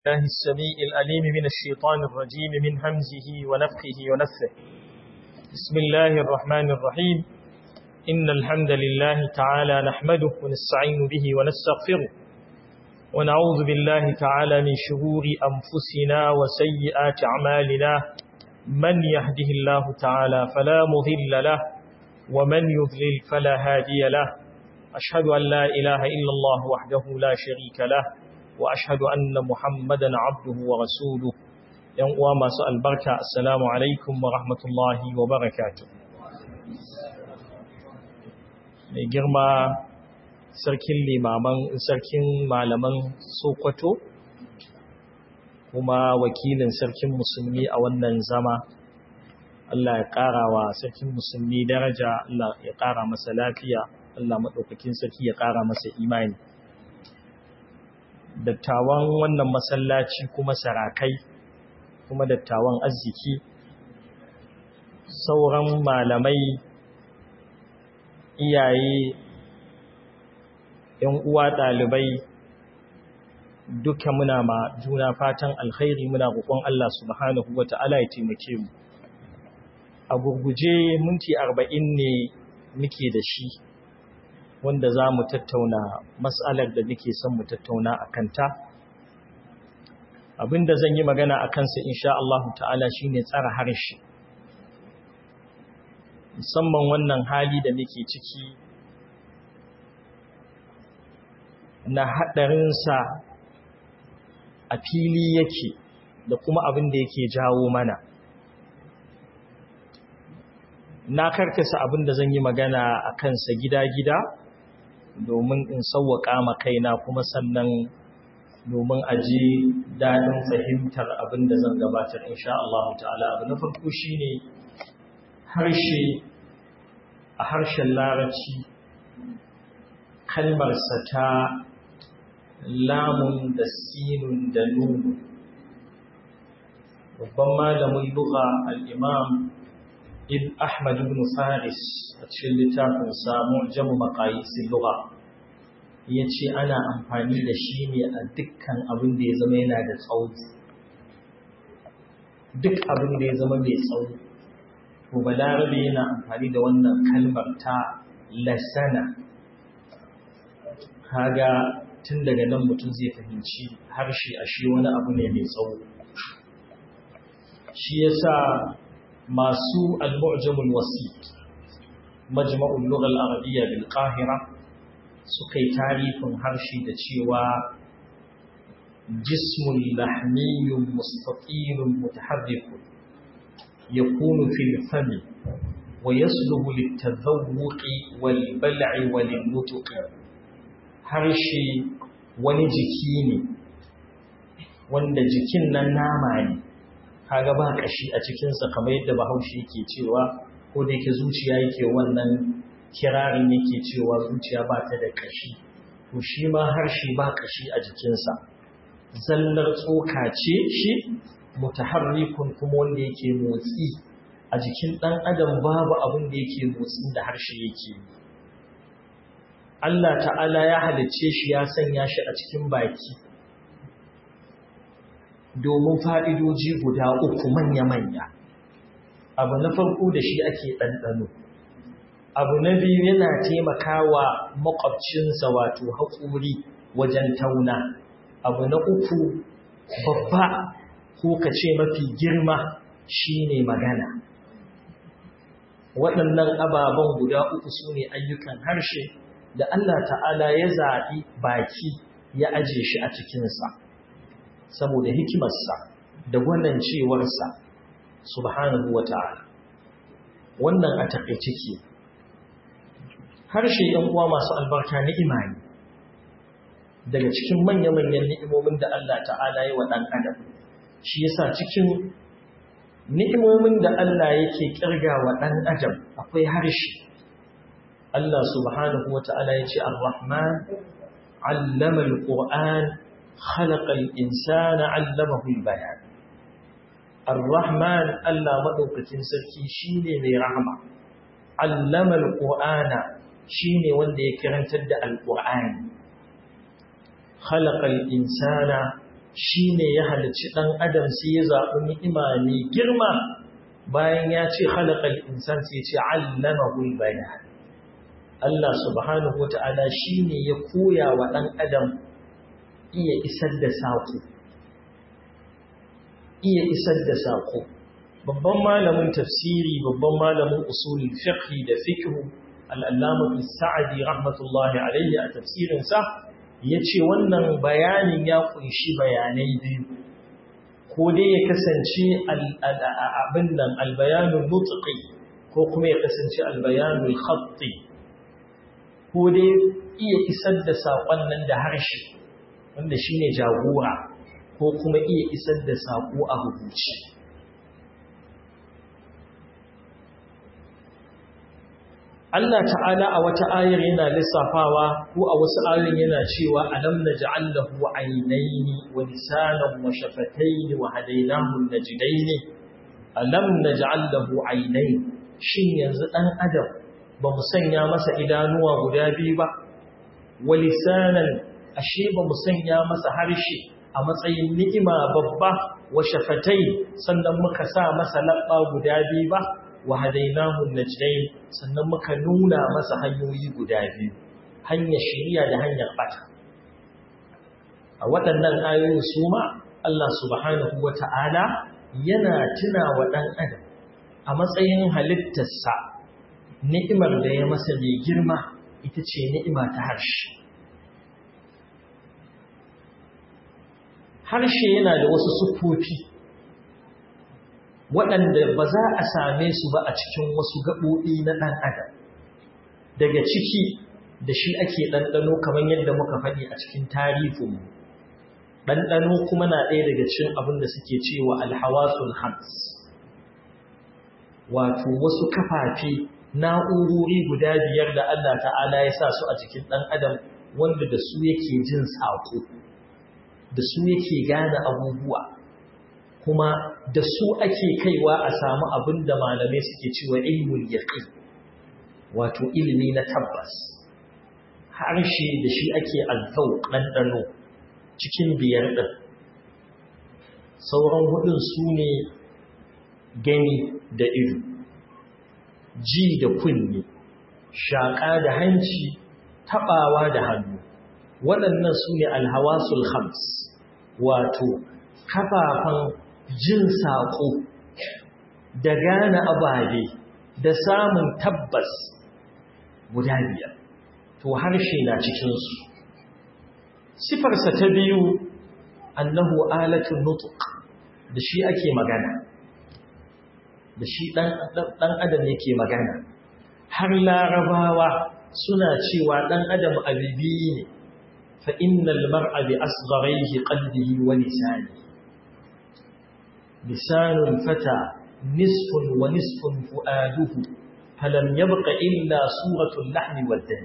الله السميع الأليم من الشيطان الرجيم من همزه ونفخه ونفثه بسم الله الرحمن الرحيم إن الحمد لله تعالى نحمده ونستعين به ونستغفره ونعوذ بالله تعالى من شرور أنفسنا وسيئات أعمالنا من يهده الله تعالى فلا مضل له ومن يضلل فلا هادي له أشهد أن لا إله إلا الله وحده لا شريك له وأشهد أن محمدا عبده ورسوله ينقوى ما سأل بركة السلام عليكم ورحمة الله وبركاته mai girma sarkin limaman sarkin malaman sokoto kuma wakilin sarkin musulmi a wannan zama Allah ya ƙara wa sarkin musulmi daraja Allah ya ƙara masa lafiya Allah maɗaukakin sarki ya ƙara masa imani dattawan wannan masallaci kuma sarakai kuma dattawan arziki sauran malamai iyaye ‘yan uwa ɗalibai duka muna ma juna fatan alkhairi muna roƙon Allah subhanahu wa ta'ala ya taimake mu a gurguje minti arba'in ne muke da shi wanda za mu tattauna matsalar da nake son mu tattauna a kanta abinda zan yi magana a kansa insha Allah ta'ala shine tsara harshe musamman wannan hali da muke ciki na haɗarinsa a fili yake da kuma abin da yake jawo mana na karkasa abin da zan yi magana a kansa gida-gida domin in sauwaƙa ma kaina kuma sannan domin a ji daɗin fahimtar abin da zan gabatar insha Allah ta'ala abu na farko shine harshe a harshen larabci kalmarsa ta lamun da sinun da nunu babban malamin lugha al-imam ibn ahmad ibn faris a cikin littafin samu jamu maqayisil lugha yace ana amfani da shi ne a dukkan abin da ya zama yana da tsawo duk abin da ya zama mai tsawo to balarabe yana amfani da wannan kalmar ta lasana kaga tun daga nan mutum zai fahimci harshe a shi wani abu ne mai tsawo shi yasa masu al-mu'jamul wasi majma'ul lugha al-arabiyya bil qahira suka yi tarifin harshe da cewa jismun lahmiyyun mustatilun mutaharrikun yakunu fil fami wa yasluhu lit-tadhawwuqi wal bal'i wal nutqi harshe wani jiki ne wanda jikin nan nama ne kaga ba kashi a cikinsa kamar yadda bahaushe yake cewa ko da yake zuciya yake wannan kirarin yake cewa zuciya ba ta da kashi to shi ma harshe ba kashi a jikinsa zallar tsoka ce shi mutaharrikun kuma wanda yake motsi a jikin ɗan adam babu abin da yake motsin da harshe yake yi Allah ta'ala ya halicce shi ya sanya shi a cikin baki domin fa'idoji guda uku manya-manya. Abu na farko da shi ake ɗanɗano. Abu na biyu yana taimakawa makwabcinsa wato haƙuri wajen tauna. Abu na uku babba ko ka ce mafi girma shi ne magana. Waɗannan ababen guda uku su ne ayyukan harshe da Allah ta'ala ya zaɓi baki ya aje shi a cikinsa saboda hikimarsa da wannan cewarsa subhanahu wa ta'ala wannan a taƙaice ke harshe ‘yan uwa masu albarka ni'ima ne daga cikin manya-manyan ni'imomin da Allah ta'ala ya wa ɗan adam shi yasa cikin ni'imomin da Allah yake ƙirga wa ɗan adam akwai harshe Allah subhanahu wa ta'ala ya ce, Ar-Rahman, allama al-Qur'an, khalaqa al-insana allamahu al-bayan. Ar-Rahman, Allah maɗaukacin sarki shi ne mai rahama. Allama al-Qur'ana shi ne wanda ya kirantar da al-Qur'ani. Khalaqa al-insana shine ya halicci dan adam sai ya zaɓi ni'ima mai girma bayan ya ce khalaqal insan sai ya ce allamahu bayan Allah subhanahu wata'ala shine ya koya wa dan adam iya isar da sako iya isar da sako babban malamin tafsiri babban malamin usulul fiqh da fiqh al-allama sa'di rahmatullahi alayhi a tafsirin sa yace wannan bayanin ya kunshi bayanai biyu ko dai ya kasance abin nan al-bayanul mutqi ko kuma ya kasance al-bayanul khatti ko dai iya isar da sakon nan da harshe wanda shine jagora ko kuma iya isar da sako a rubuce Allah ta'ala a wata ayar yana lissafawa ko a wasu ayoyin yana cewa alam naj'al lahu aynayni wa lisanan wa shafatayn wa hadaynahu najdayn alam naj'al lahu aynayn shin yanzu dan adam ba mu sanya masa idanuwa guda biyu ba wa lisanan ashe ba mu sanya masa harshe a matsayin ni'ima babba wa shafatai sannan muka sa masa labba guda biyu ba wa hadainahu najdain sannan muka nuna masa hanyoyi guda biyu hanyar shari'a da hanyar bata a waɗannan ayoyin su ma Allah subhanahu wata'ala yana tuna wa ɗan adam a matsayin halittarsa ni'imar da ya masa mai girma ita ce ni'ima ta harshe harshe yana da wasu siffofi waɗanda ba za a same su ba a cikin wasu gaɓoɓi na ɗan adam daga ciki da shi ake ɗanɗano kamar yadda muka faɗi a cikin tarihinmu ɗanɗano kuma na ɗaya daga cikin abin da suke cewa alhawasul hams wato wasu kafafe na'urori guda biyar da Allah ta'ala ya sa su a cikin ɗan adam wanda da su yake jin saƙo da su yake gane abubuwa kuma da su ake kaiwa a samu abin da malamai suke cewa ilmul yaqin wato ilimi na tabbas harshe da shi ake alfau ɗanɗano cikin biyar ɗin sauran hudun su ne gani da ido ji da kunne shaƙa da hanci taɓawa da hannu waɗannan su ne alhawasul khams wato kafafan jin saƙo da gane ababe da samun tabbas guda biyar to harshe na cikinsu sifarsa ta biyu annahu alatun nutuk da shi ake magana da shi ɗan adam yake magana har larabawa suna cewa ɗan adam abibi ne فإن المرء بأصغريه قلبه ولسانه لسان الفتى نصف ونصف فؤاده فلم يبق إلا صورة اللحم والدم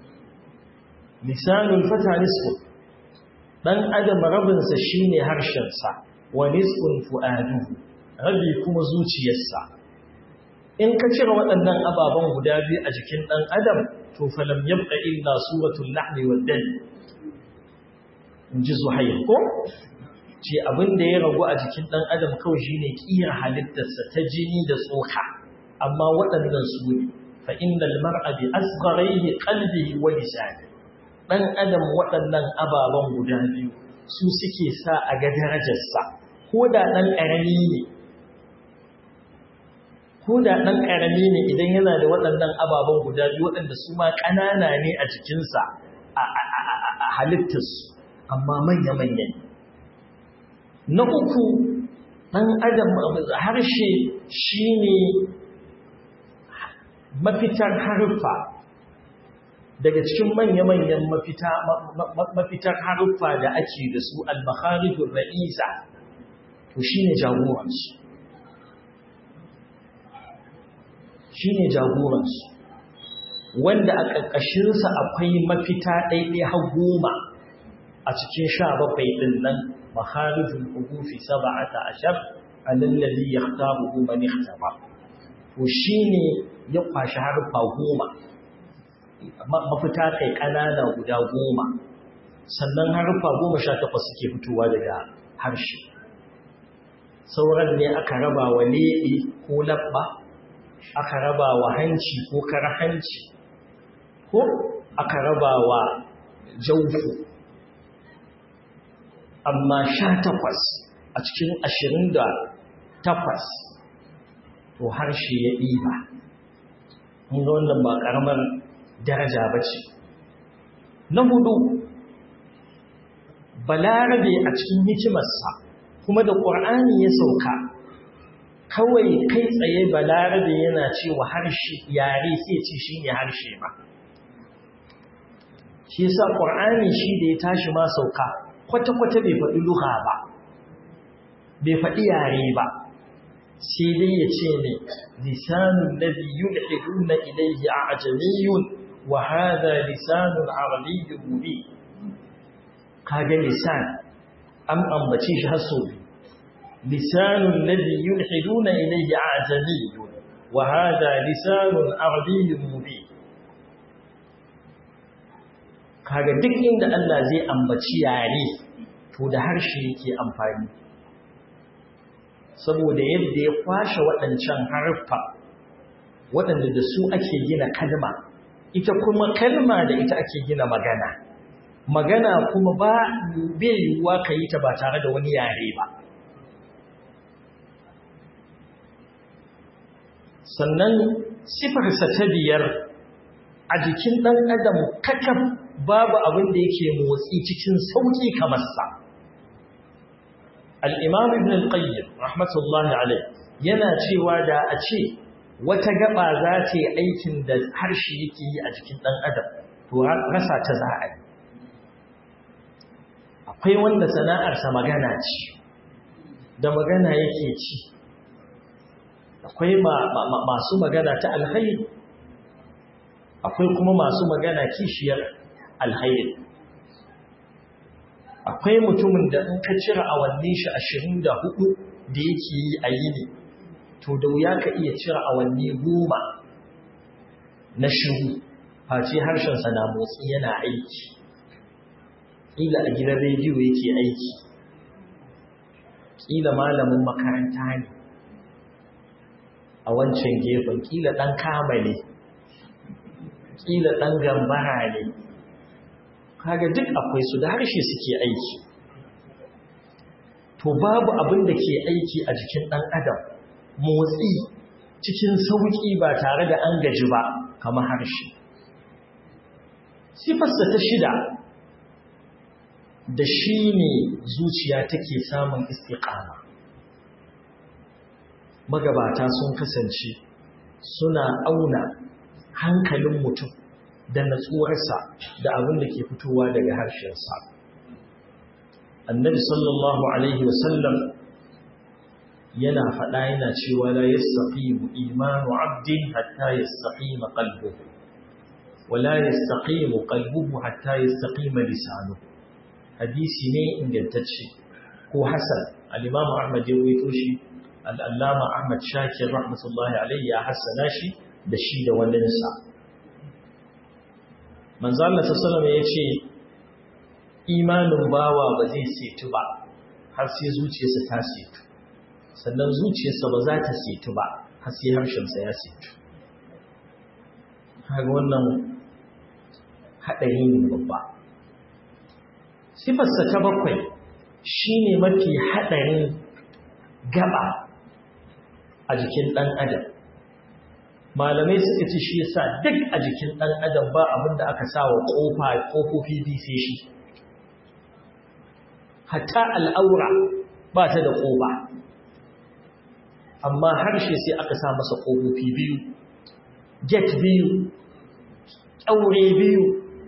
لسان الفتى نصف dan adam rabinsa shine harshensa wa nisfun fu'aduhu rabi kuma zuciyarsa in ka cire waɗannan ababen guda biyu a jikin ɗan adam to falam yabqa illa suratul lahmi wad dam in ji zuhair ko ce abin da ya ragu a jikin ɗan adam kawai shi ne ƙiyar halittarsa ta jini da tsoka amma waɗannan su ne fa inda mar'a bi asgharaihi qalbihi wa lisani ɗan adam waɗannan ababen guda biyu su suke sa a ga darajarsa ko da ɗan ƙarami ne ko da ɗan ƙarami ne idan yana da waɗannan ababen guda biyu waɗanda su ma ƙanana ne a jikinsa a halittarsu amma manya-manya na uku ɗan adam harshe shi ne mafitar harfa daga cikin manya-manyan mafitar harfa da ake da su al-makharijun ra'isa to shi ne jagoransu shi ne jagoransu wanda a ƙarƙashinsa akwai mafita ɗaiɗai har goma a cikin sha bakwai ɗin nan makharijul hurufi sab'ata ashar alallazi yahtaruhu man ihtaba to shine ya kwashi harfa goma mafita kai kanana guda goma sannan harfa goma sha takwas suke fitowa daga harshe sauran ne aka raba wa leɓe ko labba aka raba wa hanci ko kar hanci ko aka raba wa jaufu amma sha takwas a cikin ashirin da takwas to harshe ya ɗiba mun ga wannan ba ƙaramar daraja ba ce na hudu balarabe a cikin hikimarsa kuma da ƙur'ani ya sauka kawai kai tsaye balarabe yana cewa harshe yare sai ce shi ne harshe ba shi yasa ƙur'ani shi da ya tashi ma sauka kwata-kwata bai faɗi luha ba bai faɗi yare ba sai dai ya ce ne lisanun ladhi yulhiduna ilayhi a'jamiyyun wa hadha lisanun arabiyyun mubin kaga lisan an ambace shi har sau lisanun ladhi yulhiduna ilayhi a'jamiyyun wa hadha lisanun arabiyyun mubin kaga duk inda Allah zai ambaci yare to da harshe yake amfani saboda yadda ya kwashe waɗancan harfa waɗanda da su ake gina kalma ita kuma kalma da ita ake gina magana magana kuma ba bai yiwuwa ka yi ta ba tare da wani yare ba sannan sifarsa ta biyar a jikin ɗan adam kakaf babu abin da yake motsi cikin sauƙi kamar sa al'imam ibn al-qayyim rahmatullahi alai yana cewa da a ce wata gaba za ta yi aikin da harshe yake yi a jikin ɗan adam to rasa ta za a yi akwai wanda sana'arsa magana ce da magana yake ci akwai masu magana ta alhairi akwai kuma masu magana kishiyar alhairi akwai mutumin da in ka cire awanni shi ashirin da hudu da yake yi a yini to da wuya ka iya cire awanni goma na shiru face harshensa na motsi yana aiki ƙila a gidan rediyo yake aiki ƙila malamin makaranta ne a wancan gefen ƙila ɗan kamale ƙila ɗan gambara ne kaga duk akwai su da harshe suke aiki to babu abin da ke aiki a jikin ɗan adam motsi cikin sauƙi ba tare da an gaji ba kamar harshe sifarsa ta shida da shi ne zuciya take samun istiƙama magabata sun kasance suna auna hankalin mutum da natsuwarsa da abin da ke fitowa daga harshensa annabi sallallahu alaihi wasallam yana faɗa yana cewa la yastaqimu imanu abdin hatta yastaqima qalbuhu wa la yastaqimu qalbuhu hatta yastaqima lisanuhu hadisi ne ingantacce ko hasan al-imam ahmad ya rawaito shi al-allama ahmad shakir rahmatullahi alayhi ya hassana shi da shi da wannan sa manzo Allah sallallahu alaihi ya ce imanin bawa ba zai setu ba har sai zuciyarsa ta setu sannan zuciyarsa ba za ta setu ba har sai harshensa ya setu kaga wannan haɗari ne babba sifarsa ta bakwai shine mafi haɗarin gaba a jikin ɗan adam malamai suka ce shi yasa duk a jikin ɗan adam ba abin da aka sa wa ƙofa ƙofofi biyu sai shi hatta al'aura ba ta da ƙofa amma harshe sai aka sa masa ƙofofi biyu get biyu ƙaure biyu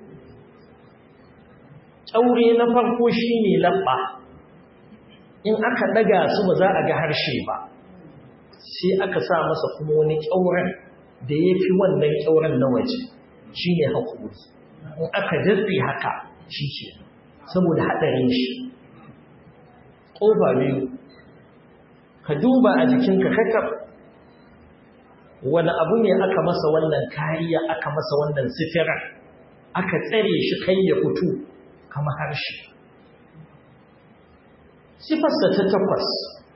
ƙaure na farko shi ne labba in aka ɗaga su ba za a ga harshe ba sai aka sa masa kuma wani ƙyauren da ya fi wannan ƙyauren na waje shi ne haƙuri in aka datse haka shi ke saboda haɗarin shi ƙofa biyu ka duba a jikinka kakaf wani abu ne aka masa wannan kariya aka masa wannan sifira aka tsare shi kai ya fito kama harshe sifarsa ta takwas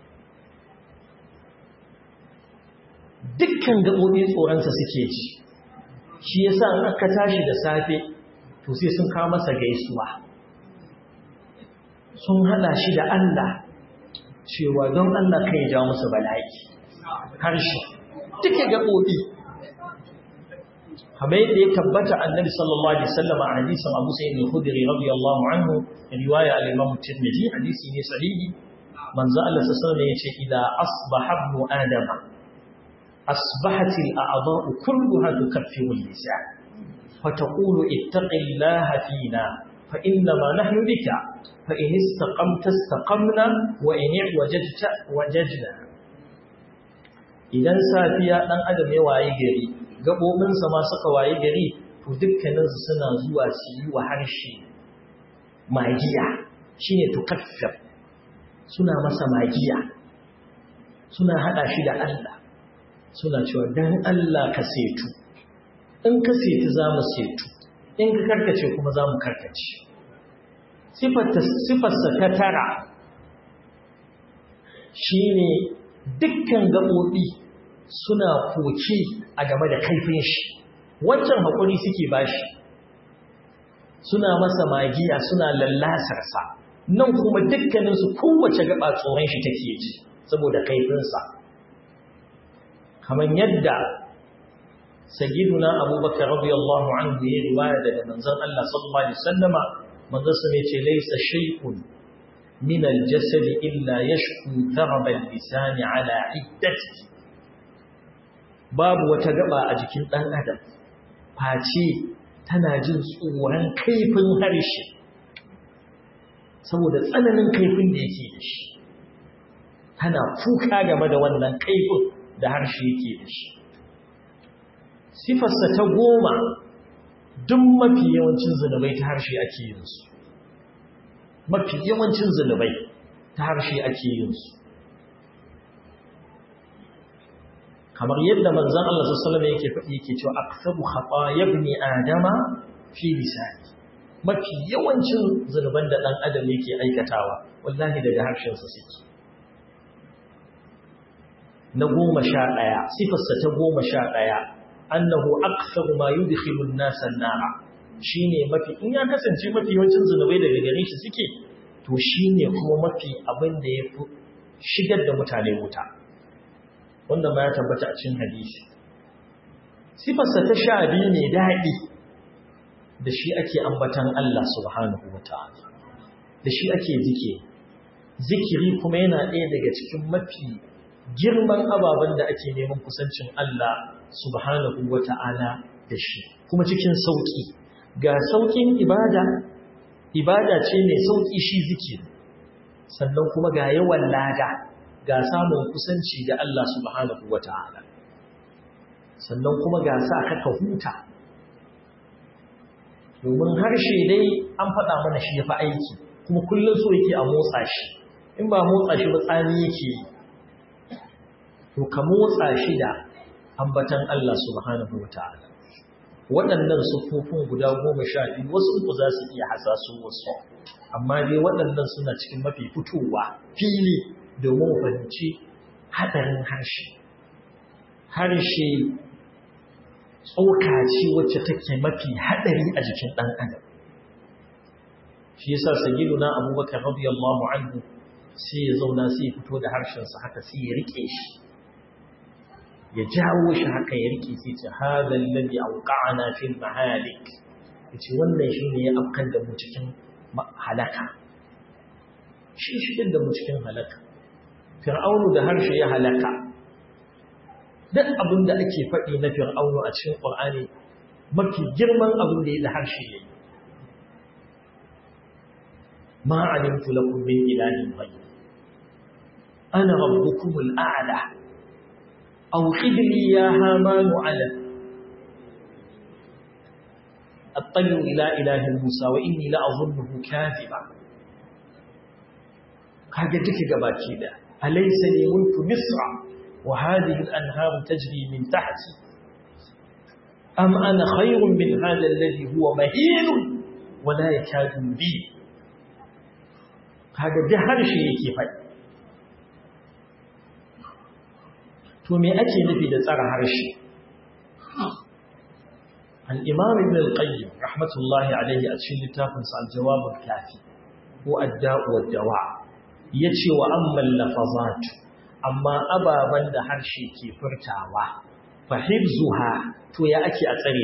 dukkan gaɓoɓi tsoronsa suke ji shi yasa in aka tashi da safe to sai sun kawo masa gaisuwa sun hada shi da Allah cewa don Allah kai ja musu bala'i harshe duka gaɓoɓi kamar yadda ya tabbata annabi sallallahu alaihi wasallam a hadisin Abu Sa'id al-Khudri radiyallahu anhu riwaya al-Imam Tirmidhi hadisi ne sahihi manzo Allah sallallahu alaihi wasallam yace idza asbaha ibn adam asbahat al-a'dha'u kulluha tukaffiru al-lisan فتقول اتق الله فينا فإنما نحن بك فإن استقمت استقمنا وإن وجدت وجدنا idan safiya dan adam ya waye gari gabobinsa ma suka waye gari to dukkaninsu suna zuwa su yi wa harshe magiya shine tukaffir suna masa magiya suna hada shi da Allah suna cewa dan Allah ka setu in ka setu za mu setu in ka karkace kuma za mu karkace sifarsa ta tara shi ne dukkan gaɓoɓi suna koke a game da kaifin shi wancan haƙuri suke bashi suna masa magiya suna lallasarsa nan kuma dukkaninsu kowace gaba tsoron shi take ji saboda kaifinsa kamar yadda sayyiduna abubakar radiyallahu anhu ya riwaya daga manzon Allah sallallahu alaihi wasallama manzon sa ne ce laysa shay'un min al-jasad illa yashku dharab al-lisan ala iddati babu wata gaba a jikin dan adam face tana jin tsoron kaifin harshe saboda tsananin kaifin da yake da shi tana kuka game da wannan kaifin da harshe yake da shi sifarsa ta goma duk mafi yawancin zunubai ta harshe ake yin su mafi yawancin zunubai ta harshe ake yin su kamar yadda manzon Allah sallallahu alaihi wasallam yake faɗi yake cewa aktsabu khataya ibn adama fi lisani mafi yawancin zunuban da dan adam yake aikatawa wallahi daga harshen sa suke na goma sha ɗaya sifarsa ta goma sha ɗaya annahu aktharu ma yudkhilu an-nasa an-nara shine mafi in ya kasance mafi yawancin zunubai daga gare shi suke to shine kuma mafi abin da yafi shigar da mutane wuta wanda ma ya tabbata a cikin hadisi sifarsa ta sha biyu ne daɗi da shi ake ambatan Allah subhanahu wataala da shi ake zikiri zikiri kuma yana ɗaya daga cikin mafi girman ababen da ake neman kusancin Allah subhanahu wa ta'ala da shi kuma cikin sauƙi ga sauƙin ibada ibada ce mai sauƙi shi zikiri sannan kuma ga yawan lada ga samun kusanci da Allah subhanahu wa ta'ala sannan kuma ga sa kaka huta domin harshe dai an faɗa mana shi ya fi aiki kuma kullum so yake a motsa shi in ba motsa shi ba tsani yake yi to ka motsa shi da ambatan Allah subhanahu wa ta'ala waɗannan sufofin guda goma sha biyu wasu uku za su iya hasasu wasu amma dai waɗannan suna cikin mafi fitowa fili domin fahimci haɗarin harshe harshe tsoka ce wacce take mafi haɗari a jikin ɗan adam shi yasa sayyiduna abubakar radiyallahu anhu sai ya zauna sai ya fito da harshensa haka sai ya rike shi ya jawo shi haka ya rike sai ce hadha alladhi awqa'ana fil mahalik yace wannan shine ya afkan da mu cikin halaka shi shi da mu cikin halaka fir'aunu da harshe ya halaka duk abin da ake faɗi na fir'aunu a cikin qur'ani mafi girman abin da ya da harshe yayi ma alimtu lakum min ilahin ghayr ana rabbukumul a'la أوقد لي يا هامان على أطلع إلى إله موسى وإني لأظنه كاذبا هذا دك gabaki da أليس لي ملك مصر وهذه الأنهار تجري من تحتي أم أنا خير من هذا الذي هو مهين ولا يكاد يبين kaga duk harshe yake faɗi to me ake nufi da tsara harshe al-imam ibn al-qayyim rahmatullahi alayhi a cikin littafin sa al-jawab al-kafi ko ad-da'u wad-dawa yace wa amma al-lafazat amma ababan da harshe ke furtawa fa hifzuha to ya ake a tsare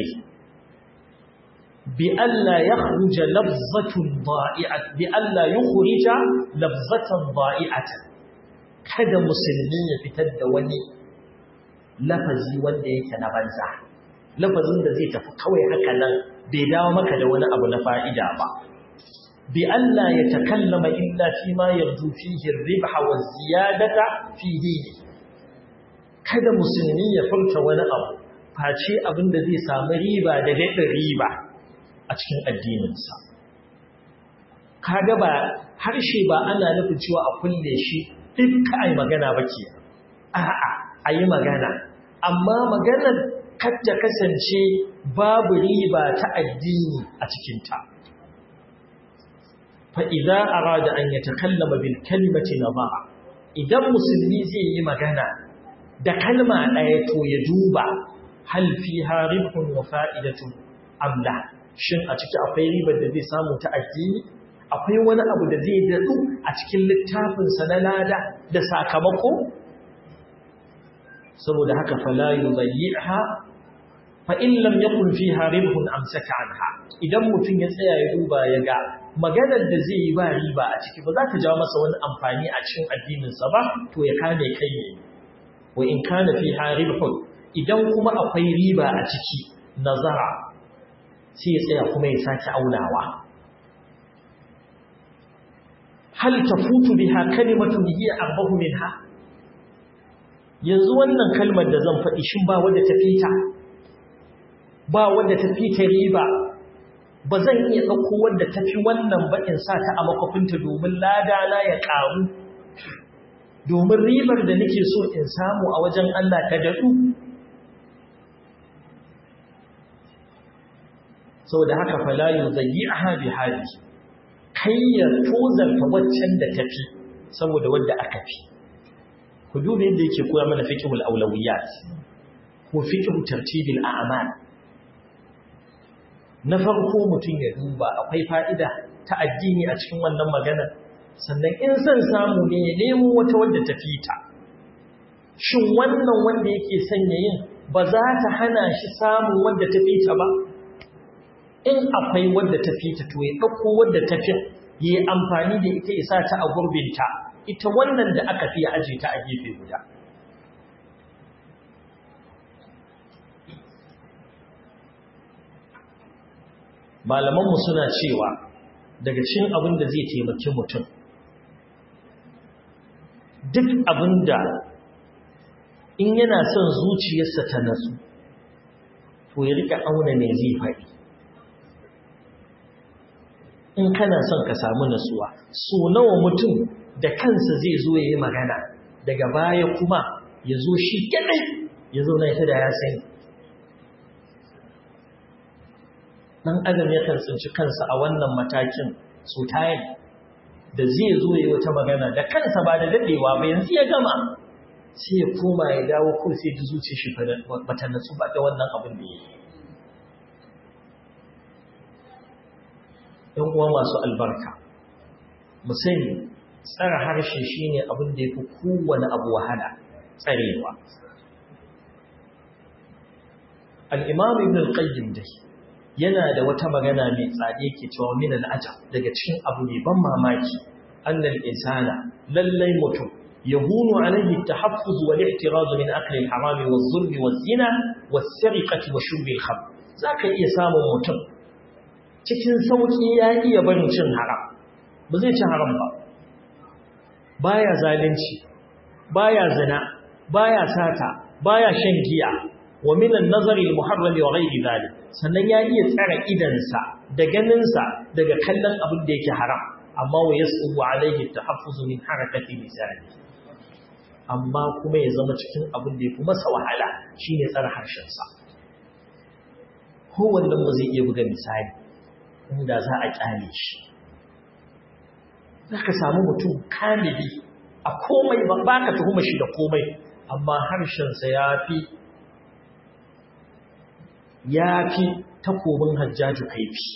bi alla yakhruja lafzatun da'i'at bi alla yukhrija lafzatan da'i'atan kada musulmi ya fitar da wani lafazi wanda yake na banza lafazin da zai tafi kawai haka nan bai dawo maka da wani abu na fa'ida ba bi Allah ya takallama illa fi ma yarju fihi ribha wa ziyadata fi dini kada musulmi ya furta wani abu face abin da zai samu riba da daɗin riba a cikin addininsa kaga ba harshe ba ana nufin cewa a kulle shi duk ai magana ba ke a'a a yi magana amma maganar ta kasance babu riba ta addini a cikinta fa'iza a rada an yi takallama bil kalmaci na ba idan musulmi zai yi magana da kalma ɗaya to ya duba halfi harifin wa fa'idatun amla shin a ciki akwai ribar da zai samu ta addini akwai wani abu da zai daɗu a cikin littafinsa na lada da sakamako saboda haka fala yudayyi'ha fa in lam yakun fiha ribhun amsaka anha idan mutum ya tsaya ya duba ya ga maganar da zai yi ba riba a ciki ba za ta jawo masa wani amfani a cikin addinin sa ba to ya kame kai ne wa in kana fiha ribhun idan kuma akwai riba a ciki nazara sai ya tsaya kuma ya sake aunawa hal tafutu biha kalimatun hiya arbahu minha yanzu wannan kalmar da zan faɗi shin ba wadda ta fita ba wadda ta fita riba ba zan iya ɗauko wadda ta fi wannan ba in sa ta a makwafinta domin ladana ya ƙaru domin ribar da nake so in samu a wajen Allah ta daɗu sau da haka falayu zai yi a habi hali kai ya tozarta waccan da tafi saboda wadda aka fi ku duba yadda yake koya mana fiqhul awlawiyat ko fiqhu tartibil a'mal na farko mutum ya duba akwai fa'ida ta addini a cikin wannan magana sannan in san samu ne ya nemo wata wadda ta fita shin wannan wanda yake sanya yin ba za ta hana shi samun wadda ta fita ba in akwai wadda ta fita to ya ɗauko wadda ta fi yi amfani da ita isa ta a gurbinta ita wannan da aka fi aje ta a gefe guda malamanmu suna cewa daga cikin abin da zai taimaki mutum duk abin da in yana son zuciyarsa ta nasu to ya rika auna ne zai faɗi in kana son ka samu nasuwa so nawa mutum da kansa zai zo ya yi magana daga baya kuma ya zo shi kadai ya zo na ita da ya sani ɗan adam ya kan tsinci kansa a wannan matakin su tayin da zai zo ya yi wata magana da kansa ba da daɗewa ba yanzu ya gama sai ya koma ya dawo ko sai ji zuci shi bata natsu ba da wannan abin da ya yi ‘yan uwa masu albarka mu sani tsara harshe shine abin da ya fi kowane abu wahala tsarewa al'imam ibn al-qayyim dai yana da wata magana mai tsade ke cewa min al'ajab daga cikin abu mai ban mamaki annal insana lallai mutum يهون عليه التحفظ والاحتراز من أكل الحرام والظلم والزنا والسرقة وشرب الخمر ذاك iya samun mutum cikin sauki ya iya barin cin haram ba zai ci haram ba baya zalunci baya zina baya sata baya shan giya wa min an-nazari al-muharram wa ghayri dhalik sannan ya iya tsara idansa da ganinsa daga kallon abin da yake haram amma wa yasubu alayhi at-tahaffuz min harakati lisani amma kuma ya zama cikin abin da yafi masa wahala shine tsara harshen sa kowannen mu zai iya buga misali inda za a kyale shi za ka samu mutum kamili a komai ba ka tuhuma shi da komai amma harshensa ya fi ya fi takobin hajjaju kaifi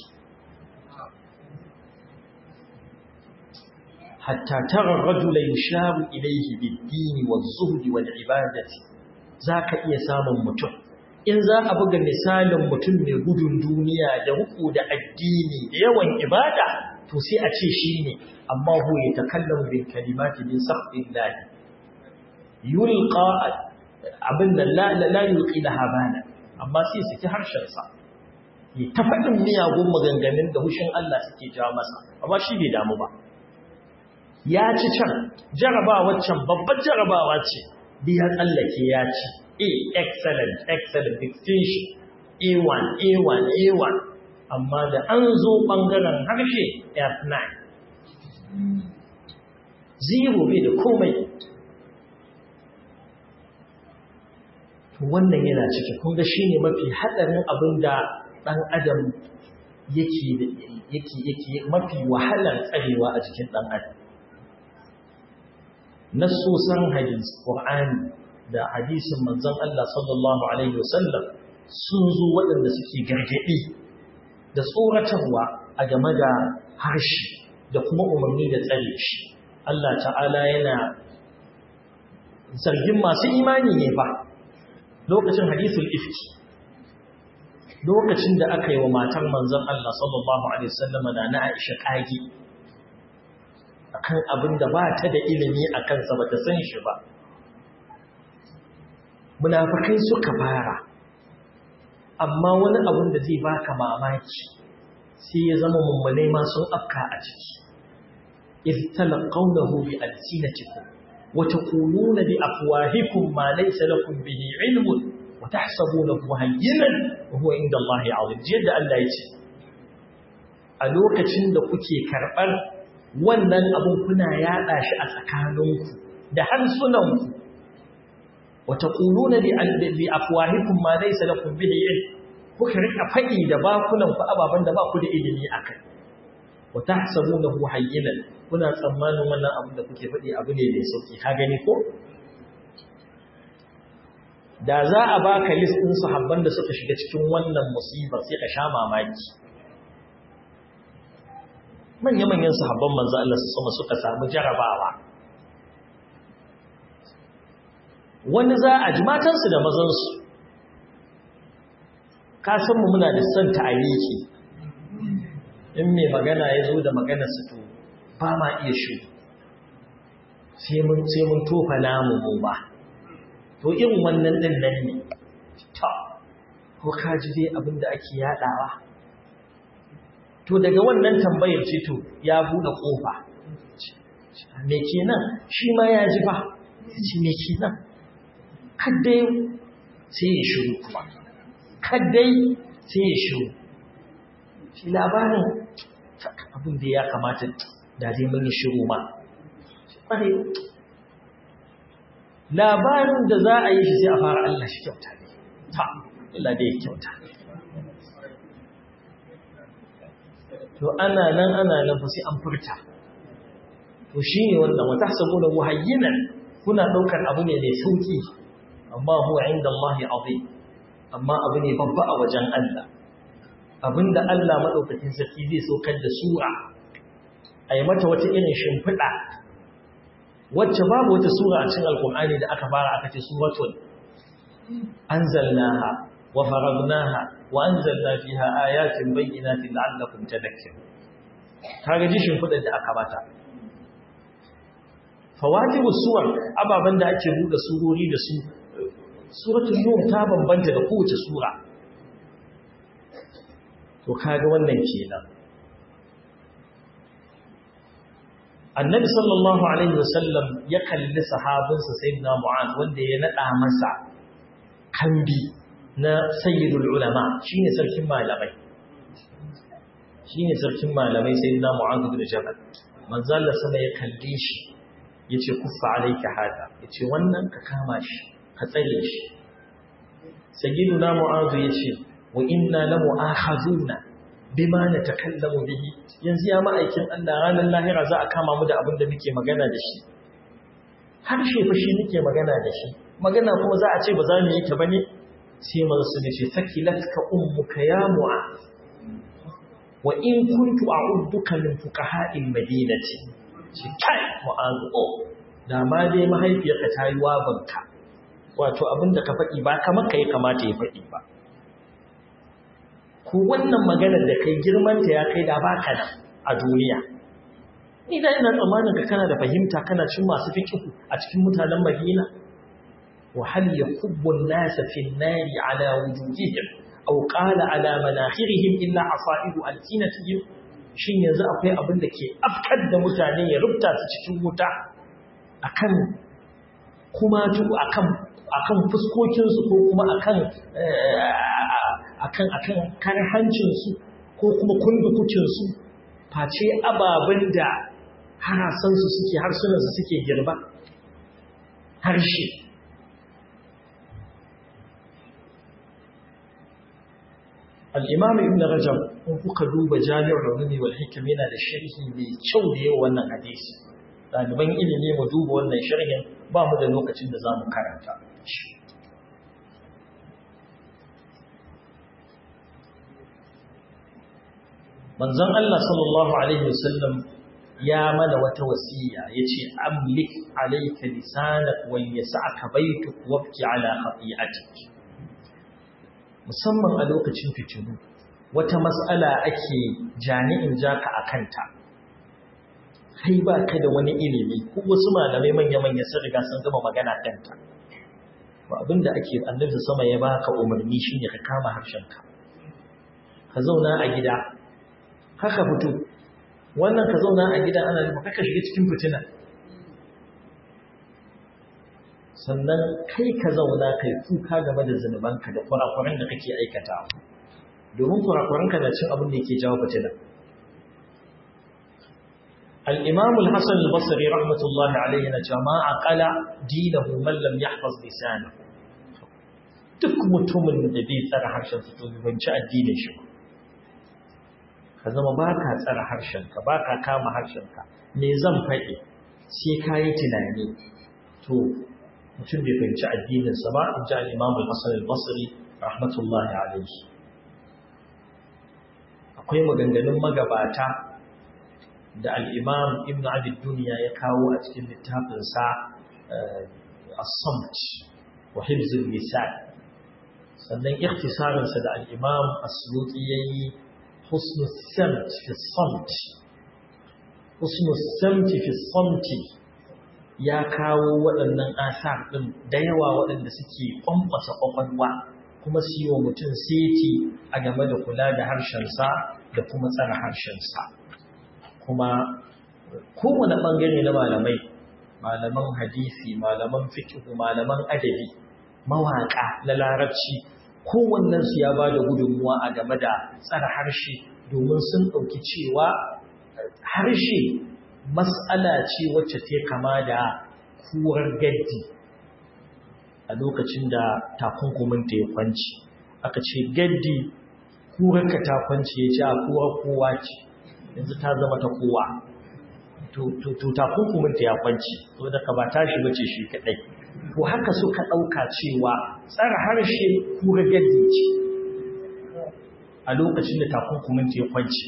hatta tara rajula yusharu ilayhi bid-dini waz-zuhdi wal-ibadati zaka iya samun mutum in za a buga misalin mutum mai gudun duniya da ruku da addini da yawan ibada to sai a ce shine amma hu ya takallamu bil kalimati min sahbillah yulqa abin da la la yulqi laha bana amma sai su ci harshen sa ya ta faɗin miyagun maganganun da hushin Allah suke jawo masa amma shi bai damu ba ya ci can jarabawa can babbar jarabawa ce da ya tsallake ya ci a excellent excellent distinction a1 a1 a1 amma da an zo ɓangaren harshe f9 zero bai da komai wannan yana ciki kunga shi ne mafi haɗarin abin da ɗan adam yake mafi wahalar tsarewa a jikin ɗan adam nassosan hadis Qur'ani da hadisin manzon Allah sallallahu alaihi wasallam sun zo waɗanda suke gargaɗi da tsoratarwa a game da harshe da kuma umarni da tsare shi Allah ta'ala yana zargin masu imani ne ba lokacin hadisul ifki lokacin da aka yi wa matar manzon Allah sallallahu alaihi wasallam da na Aisha kage akan abin da ba ta da ilimi a kansa ba ta san shi ba munafikai suka fara amma wani abin da zai baka mamaki sai ya zama mummunai ma sun afka a ciki iz talaqawnahu bi alsinatikum wa taquluna bi afwahikum ma laysa lakum bihi ilmun wa tahsabunahu hayyinan wa huwa inda Allah azim yadda Allah ya ce a lokacin da kuke karɓar wannan abin kuna yaɗa shi a tsakaninku da harsunanku wata ƙuluna bi afwahikun ma zai salakun bihi ilm kuka rika faɗi da bakunanku ababen da ba ku da ilimi a kai wata hasabu na hu hayyinan kuna tsammanin wannan abin da kuke faɗi abu ne mai sauƙi ka gani ko da za a baka list ɗin sahabban da suka shiga cikin wannan musibar sai ka sha mamaki manya-manyan sahabban manzo Allah su sama suka samu jarabawa wani za a ji matansu da mazansu ka san mu muna da son ta'aliki in mai magana ya zo da magana su to ba ma iya shi sai mun sai mun tofa namu mu ba to irin wannan din nan ne ta ko ka ji dai abin da ake yadawa to daga wannan tambayar ce to ya bude kofa me kenan shi ma ya ji ba shi me kenan kaddai sai ya shiru kuma kaddai sai ya shiru shi labarin abin da ya kamata da zai mun yi shiru ma labarin da za a yi shi sai a fara Allah shi kyauta ne ta Allah da ya kyauta to ana nan ana nan fa sai an furta to shine wannan wata sabuna muhayyinan kuna daukar abu ne mai sauki amma huwa inda Allah azim amma abu ne babba a wajen Allah abinda Allah madaukakin sarki zai saukar da sura ayi mata wata irin shimfiɗa wacce babu wata sura a cikin alkur'ani da aka fara aka ce suratul anzalnaha wa faradnaha wa anzalna fiha ayatin bayyinatin la'allakum tadhakkarun kaga jishin kudin da aka bata fawatibus suwar ababan da ake buɗe surori da su suratul nur ta bambanta da kowace sura to kaga wannan kenan annabi sallallahu alaihi wasallam ya kalli sahabinsa sayyidina mu'az wanda ya nada masa kambi na sayyidul ulama shine sarkin malamai shine sarkin malamai sayyidina mu'az bin jabal manzo Allah sama ya kalle shi yace kuffa alayka hada yace wannan ka kama shi ka tsare shi sayyiduna mu'az yace wa inna la mu'akhazuna bima natakallamu bihi yanzu ya ma'aikin Allah ranar lahira za a kama mu da abin da muke magana da shi harshe fa shi muke magana da shi magana kuma za a ce ba za mu yi ta bane sai manzo su ce sakilatka ummuka ya mu'az wa in kuntu a'udduka min fuqaha'il madinati shi kai mu'az o da ma dai mahaifiyarka ta yi wabanka wato abinda ka faɗi ba kamar kai kamata ya faɗi ba ko wannan maganar da kai girmanta ya kai da baka nan a duniya idan ina tsammanin ka kana da fahimta kana cin masu fiqh a cikin mutanen Madina wa hal yakubbu an-nas fi an-nari ala wujuhihim aw qala ala manakhirihim illa asaibu alsinatihim shin yanzu akwai abin da ke afkar da mutane ya rubuta su cikin wuta akan kuma akan akan fuskokin su ko kuma akan akan akan karhancin su ko kuma kundukucin su face ababen da harasan su suke harsunan su suke girba harshe al'imam ibn rajab in kuka duba jami'ar rumi wal hikam yana da sharhi mai kyau da yawa wannan hadisi ɗaliban ilimi mu duba wannan sharhin ba mu da lokacin da za mu karanta manzon Allah sallallahu alaihi wasallam ya mana wata wasiya yace amlik alayka lisanak wa yas'aka baytuk wabki ala khati'atik musamman a lokacin fitilu wata mas'ala ake jami'in jaka a kanta kai ba ka da wani ilimi ko wasu malamai manya-manya sun riga sun gama magana kanta ba abinda ake annabi sama ya baka umarni shine ka kama harshenka ka zauna a gida haka fito wannan ka zauna a gida ana nufin kaka shiga cikin fitina sannan kai ka zauna kai kuka game da zunubanka da kurakuran da kake aikata domin kurakuranka na cin abin da yake jawo fitina al-imam al-hasan al-basri rahmatullahi alayhi na jama'a qala dinahu man lam yahfaz lisanahu duk mutumin da bai tsara harshen sa to bai ci addinin shi ka zama baka tsara harshen ka baka kama harshen ka me zan faɗi sai ka yi tunani to mutum bai fahimci addininsa ba in ji al'imam al-hassan al-basri rahmatullahi alaihi akwai maganganun magabata da al'imam ibn abid duniya ya kawo a cikin littafinsa as-samt wa hibzul lisan sannan ikhtisarinsa da al'imam as-suyuti yayi husnul samt fi samt husnul samt fi samti ya kawo waɗannan asar ɗin da yawa waɗanda suke ƙwanƙwasa ƙwaƙwalwa kuma su yi wa mutum seti a game da kula da harshensa da kuma tsara harshensa kuma kowane ɓangare na malamai malaman hadisi malaman fikihu malaman adabi mawaƙa na larabci kowannensu ya ba da gudunmuwa a game da tsara harshe domin sun ɗauki cewa harshe mas'ala ce wacce ta kama da kurar gaddi a lokacin da takunkuminta ya kwanci aka ce gaddi kurarka ta kwanci ya ce a kowa kowa ce yanzu ta zama ta kowa to takunkuminta ya kwanci to da ka ba tashi bace shi kadai to haka suka ɗauka cewa tsara harshe kurar gaddi ce a lokacin da takunkuminta ya kwanci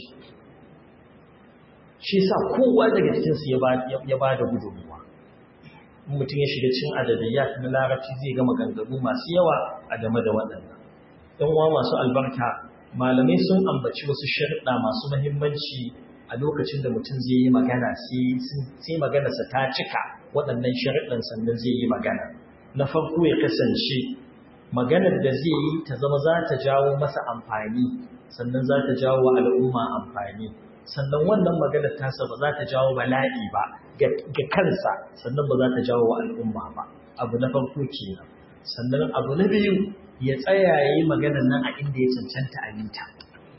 shi sa kowa daga cikinsu ya ba da gudunmuwa mutum ya shiga cin adadiyya na larabci zai gama ganganu masu yawa a game da waɗannan ɗan uwa masu albarka malamai sun ambaci wasu sharuɗa masu mahimmanci a lokacin da mutum zai yi magana sai maganarsa ta cika waɗannan sharuɗan sannan zai yi magana na farko ya kasance maganar da zai yi ta zama za ta jawo masa amfani sannan za ta jawo wa al'umma amfani sannan wannan maganar tasa ba za ta jawo bala'i ba ga kansa sannan ba za ta jawo wa al'umma ba abu na farko kenan sannan abu na biyu ya tsaya ya yi maganar nan a inda ya cancanta a yi ta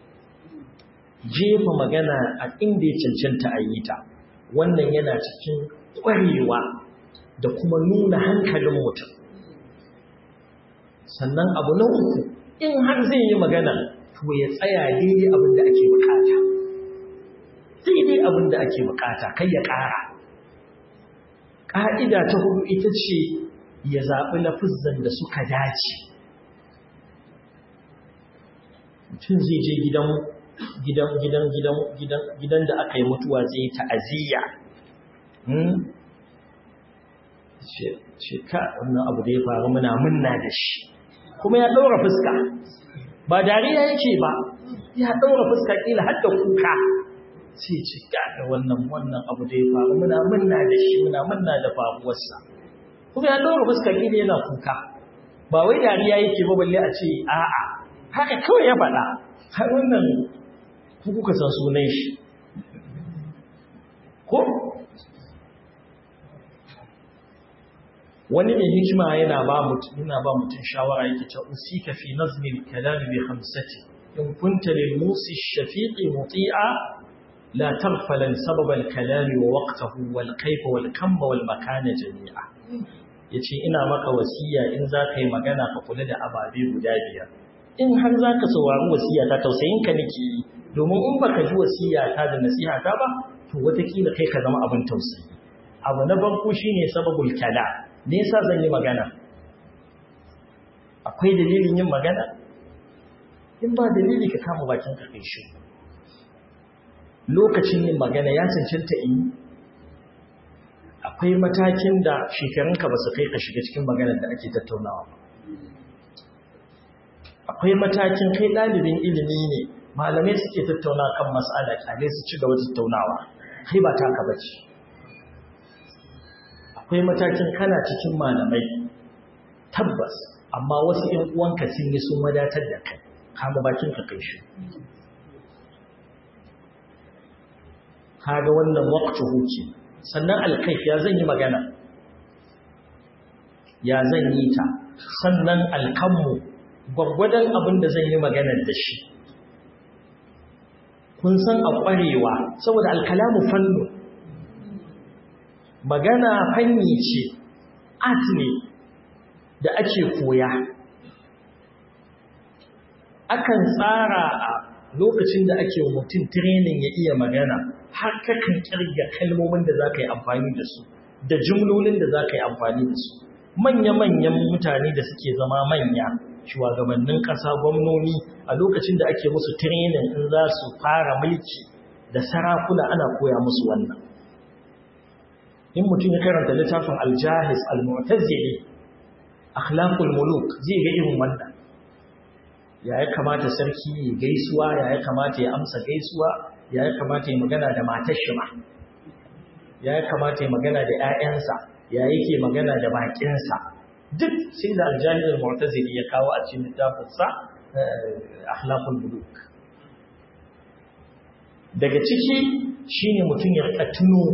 jefa magana a inda ya cancanta a yi ta wannan yana cikin ƙwarewa da kuma nuna hankalin mutum sannan abu na uku in har zai yi magana to to ya tsaya daidai abin da ake bukata daidai abin da ake bukata kai ya ƙara ƙa'ida ta hudu ita ce ya zaɓi lafizan da suka dace mutum zai je gidan gidan gidan gidan gidan gidan da aka yi mutuwa zai ta'aziyya ce ka wannan abu da ya faru muna munna da shi kuma ya ɗaura fuska ba dariya yake ba ya ɗaura fuska ƙila har da kuka sai ce ga wannan wannan abu da ya faru muna munna da shi muna munna da faruwarsa kuma ya ɗaura fuska ƙila yana kuka ba wai dariya yake ba balle a ce a'a haka kawai ya faɗa har wannan kuka san sunan shi ko wani mai hikima yana ba mutum yana ba mutum shawara yake ta usika fi nazmi al-kalam bi khamsati in kunta lil musi shafiqi muti'a la taghfala sabab al-kalam wa waqtahu wal kayfa wal kam wal makana jami'a yace ina maka wasiya in zaka yi magana ka kula da ababe guda biyar in har zaka saurari wasiya ta tausayin ka nake yi domin in baka ji wasiya ta da nasiha ta ba to watakila kai ka zama abin tausayi abu na farko shine sababul kalam me yasa zan yi magana akwai dalilin yin magana in ba dalili ka kama bakin ka kai shi lokacin yin magana ya cancanta in akwai matakin da shekarunka ba su kai ka shiga cikin maganar da ake tattaunawa ba akwai matakin kai ɗalibin ilimi ne malamai suke tattauna kan mas'ala kyale su ci gaba tattaunawa kai ba taka bace akwai matakin kana cikin malamai tabbas amma wasu ‘yan uwanka sun yi sun wadatar da kai kama bakin ka kai shi kaga wannan waqtu huki sannan alkaif ya zan yi magana ya zan yi ta sannan alkanmu gwaggwadon abin da zan yi maganar da shi kun san a ƙwarewa saboda alkalamu fannu magana fanni ce art ne da ake koya akan tsara a lokacin da ake mutum training ya iya magana har kakan kirga kalmomin da za ka yi amfani da su da jumlolin da za ka yi amfani da su manya-manyan mutane da suke zama manya shugabannin ƙasa gwamnoni a lokacin da ake musu training in za su fara mulki da sarakuna ana koya musu wannan in mutum ya karanta littafin aljahis al-mu'tazili akhlaqul muluk zai ga irin wannan ya ya kamata sarki ya gaisuwa ya ya kamata ya amsa gaisuwa ya ya kamata ya magana da matar shi ma ya ya kamata ya magana da ƴaƴansa ya yake magana da bakinsa duk sai da aljahis al-mu'tazili ya kawo a cikin littafin sa akhlaqul muluk daga ciki shine mutum ya rika tuno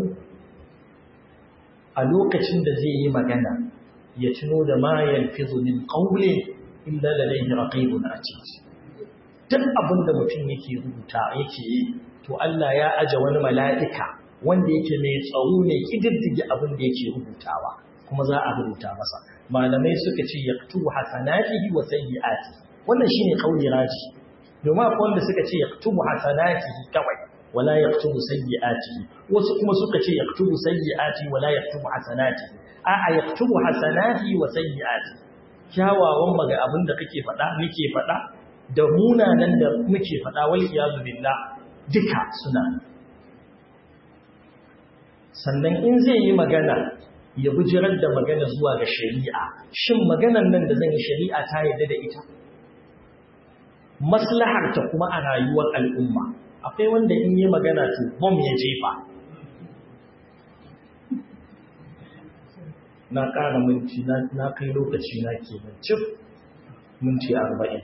a lokacin da zai yi magana ya tuno da ma yalfizu min qawli illa ladayhi raqibun atid duk abin da mutum yake rubuta yake yi to Allah ya aje wani mala'ika wanda yake mai tsaro ne kididdige abin da yake rubutawa kuma za a rubuta masa malamai suka ce yaktubu hasanatihi wa sayyi'ati wannan shine kauli raji domin akwai wanda suka ce yaktubu hasanatihi kawai wala yaktubu sayyi'atihi wasu kuma suka ce yaktubu sayyi'ati wala yaktubu hasanati a'a yaktubu hasanati wa sayyi'ati kyawawan maga abin da kake faɗa muke faɗa da munanan da muke faɗa wal iyazu billah duka suna sannan in zai yi magana ya bujirar da magana zuwa ga shari'a shin maganan nan da zan yi shari'a ta yarda da ita maslahar ta kuma a rayuwar al'umma akwai wanda in yi magana to bom ya jefa na ƙara minti na kai lokaci na ke cif minti arba'in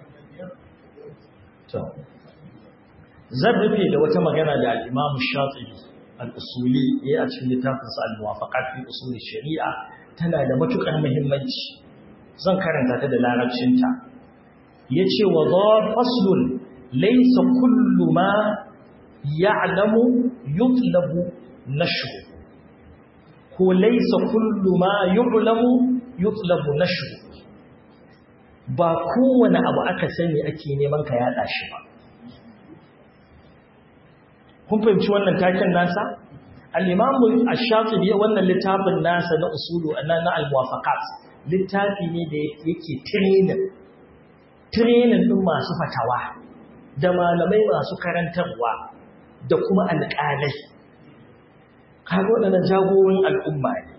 zan rufe da wata magana da al'imamu shatsibi al'usuli ya yi a cikin littafinsa al-muwafaƙat fi usuli shari'a tana da matuƙar muhimmanci zan karanta ta da larabcinta ya ce wa zuwa faslun laisa kullu ma ya'lamu yutlabu nashru ko laisa kullu ma yu'lamu yutlabu nashru ba kowane abu aka sani ake neman ka yada shi ba kun fahimci wannan taken nasa al-imamu ash-shafi'i wannan littafin nasa na usulu na na al-muwafaqat littafi ne da yake training training din masu fatawa da malamai masu karantarwa da kuma alƙalai kaga waɗannan jagorin al'umma ne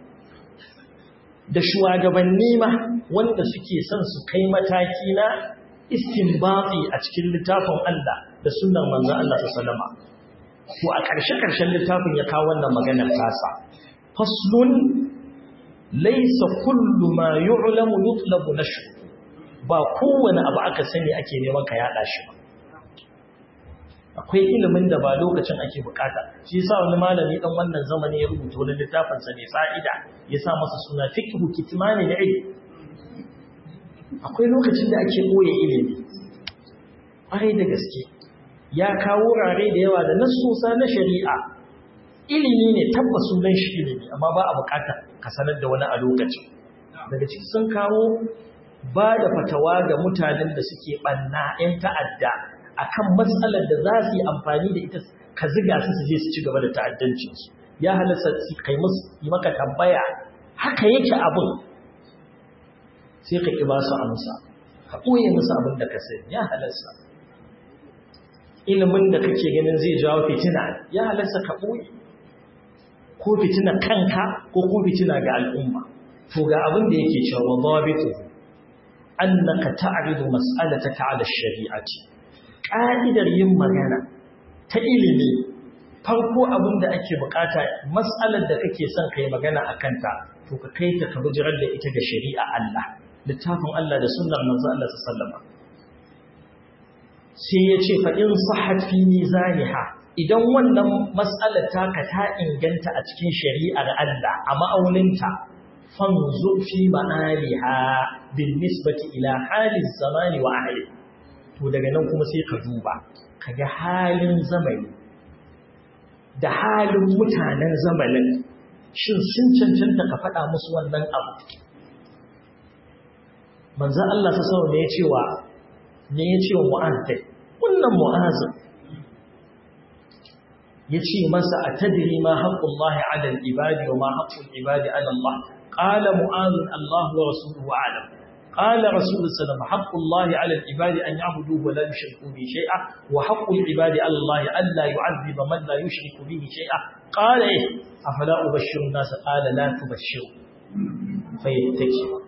da shugabanni ma wanda suke son su kai mataki na istinbati a cikin littafin Allah da sunnar manzon Allah sallallahu alaihi to a ƙarshe-ƙarshen littafin ya kawo wannan maganar tasa faslun laysa kullu ma yu'lamu yutlabu nashru ba kowane abu aka sani ake neman ka yada shi ba akwai ilimin da ba lokacin ake bukata shi yasa wani malami dan wannan zamani ya rubuta wani littafin sa ne fa'ida ya sa masa suna fiqhu kitmani da ilmi akwai lokacin da ake boye ilimi ƙwarai da gaske ya kawo wurare da yawa da nasusa na shari'a ilimi ne tabbas sunan shi ilimi amma ba a bukata ka sanar da wani a lokacin daga ciki sun kawo ba da fatawa ga mutanen da suke banna 'yan ta'adda akan matsalar da za su yi amfani da ita ka ziga su su je su ci gaba da ta'addancinsu ya halasta su kai musu yi maka tambaya haka yake abin sai ka ƙi ba su amsa ka ɓoye musu abin da ka sani ya halasta ilimin da kake ganin zai jawo fitina ya halasta ka ɓoye ko fitina kanka ko ko fitina ga al'umma to ga abin da yake cewa dhabitu annaka ta'ridu mas'alataka 'ala ash-shari'ati ka'idar yin magana ta ilimi farko abin da ake bukata mas'alar da kake son kai magana akan ta to ka kai ta ka bijirar da ita ga shari'a Allah littafin Allah da sunnar manzo Allah sallallahu alaihi sai ya ce faɗin sahat fi mizaniha idan wannan matsalar taka ta inganta a cikin shari'ar Allah a ma'auninta fanzu fi ma'aliha bin nisbati ila halin zamani wa ahli to daga nan kuma sai ka duba kaga halin zamani da halin mutanen zamanin shin sun cancanta ka faɗa musu wannan abu manzon Allah sallallahu alaihi ne ya cewa ne ya ce wa mu'azzai wannan mu'azzai ya ce masa a tadiri ma haƙƙun lahi alal ibadi wa ma haƙƙun ibadi alallah ƙala mu'azzin Allah wa rasuluhu alam ƙala rasuluhu salama haƙƙun lahi alal ibadi an yabudu wa la yushriku bi shay'a wa haƙƙun ibadi Allah alla yu'azziba man la yushriku bihi shay'a qala eh afala ubashshiru an-nas qala la tubashshiru fayattaki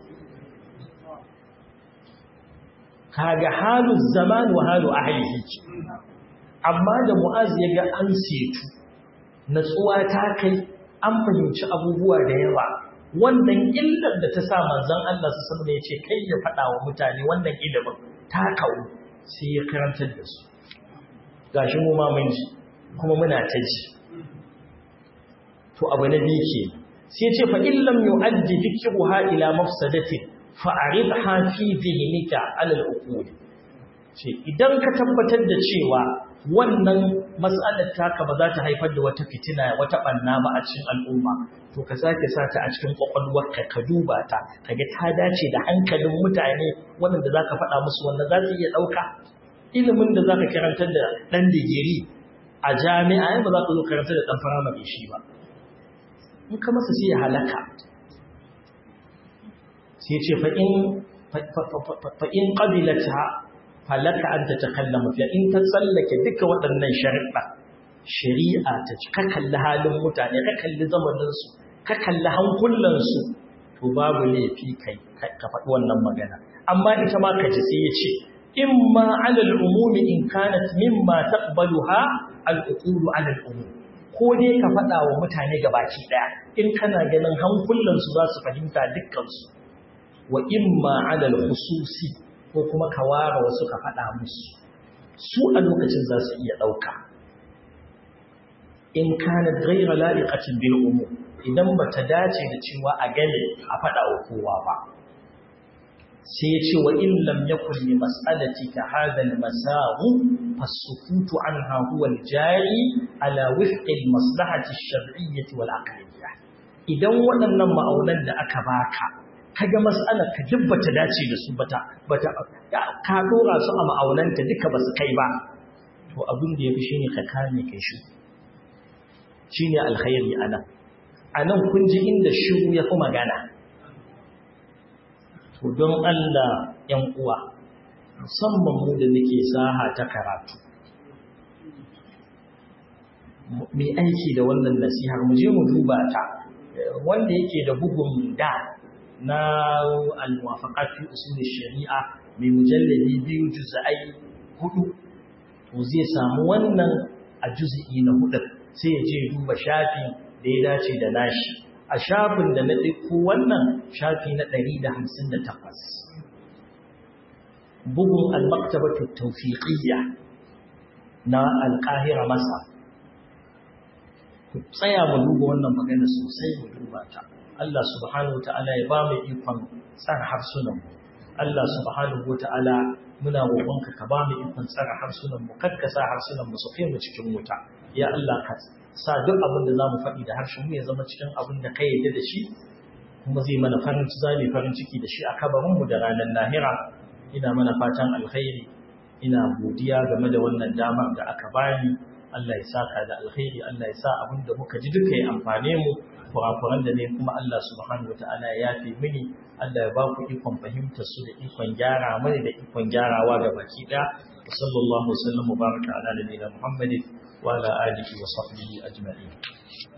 kaga halu zaman wa halu ahlihi amma da mu'az ya ga an setu natsuwa ta kai an fahimci abubuwa da yawa wannan illar da ta sa manzon Allah su sanar ya ce kai ya faɗa wa mutane wannan ilimin ta kawo sai ya karantar da su gashi mu ma mun ji kuma muna ta ji to abu na biyu ke sai ya ce fa illam yu'addi dhikruha ila mafsadatin fa'aridha fi dhihnika ala al-uqul ce idan ka tabbatar da cewa wannan mas'alar taka ba za ta haifar da wata fitina wata banna ba a cikin al'umma to ka sake sa ta a cikin kwakwalwarka ka duba ta kaga ta dace da hankalin mutane wanda zaka faɗa musu wannan za su iya ɗauka ilimin da zaka karantar da ɗan digiri a jami'a ba za ka zo karantar da ɗan firamare shi ba in ka masa sai ya halaka sai ce fa'in ƙabilata falaka an ta takallama fiye in ta tsallake duka waɗannan shari'a shari'a ta ci ka kalli halin mutane ka kalli zamaninsu ka kalli hankulansu to babu laifi kai ka faɗi wannan magana amma ita ma ka ji sai ya ce in ma alal umumi in kanat mimma taqbaluha al-uqulu alal umum ko dai ka faɗa wa mutane gabaki ɗaya in kana ganin hankulansu za su fahimta dukkansu wa imma alal khususi ko kuma ka ware wasu ka faɗa musu su a lokacin za su iya ɗauka in kana gaira la'iqatin bil umum idan bata dace da cewa a gane a faɗa wa kowa ba sai ya ce wa in lam yakun li mas'alati ka hadha al masahu fasukutu anha huwa al jari ala wifqi al maslahati al shar'iyyah wal aqliyyah idan waɗannan ma'aunan da aka baka kaga mas'alar ka duk bata dace da su bata bata ka dora su a ma'aunanta duka ba su kai ba to abin da yafi shine ka kame kai shi shine alkhairi anan anan kun ji inda shiru yafi magana to don Allah yan uwa musamman mu da nake saha ta karatu mai aiki da wannan nasihar mu je mu duba ta wanda yake da bugun da na al-muwafaqat fi usul shari'a mai mujalladi biyu juz'ai hudu to zai samu wannan a juz'i na hudu sai ya je duba shafi da ya dace da nashi a shafin da na ɗauko wannan shafi na 158 bugun al-maktabatu tawfiqiyya na al-qahira masa ku tsaya mu duba wannan magana sosai mu duba ta Allah subhanahu wata'ala ya ba mu ikon tsara harsunan mu Allah subhanahu wata'ala muna roƙonka ka ba mu ikon tsara harsunan mu kakka sa harsunan mu su kai mu cikin wuta ya Allah ka sa duk abin da zamu faɗi da harshen mu ya zama cikin abin da ka yarda da shi kuma zai mana farin ciki zai farin ciki da shi a kabarin mu da ranar lahira ina mana fatan alkhairi ina godiya game da wannan damar da aka bani Allah ya saka da alkhairi Allah ya sa abin da muka ji duka ya amfane mu kurakuran da ne kuma Allah subhanahu wataala ya yafe mini Allah ya ba ku ikon fahimtar su da ikon gyara mani da ikon gyarawa ga baki daya sallallahu alaihi wa sallam baraka ala nabiyina muhammadin wa ala alihi wa sahbihi ajma'in